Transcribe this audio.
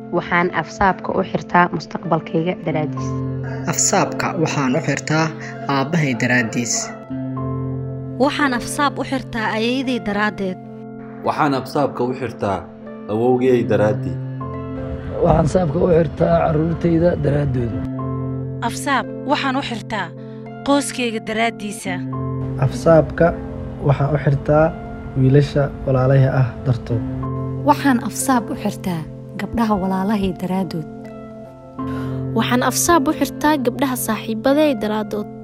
waxaan afsaabka u xirtaa mustaqbalkayga daraaddiis afsaabka waxaan u xirtaa aabbahay daraaddiis waxaan afsaab u xirtaa ayayaday daraaddeed waxaan absaabka u xirtaa awowgay daraaddii waxaan saabka u xirtaa carruurtayda daraaddooda afsaab waxaan u xirtaa qoyskayga daraaddiisa afsaabka waxaan u xirtaa wiilasha walaalaha ah dartood waxaan afsaab u xirtaa gabdhaha walaalahay daraaddood waxaan afsaab u xirtaa gabdhaha saaxiibbaday daraaddood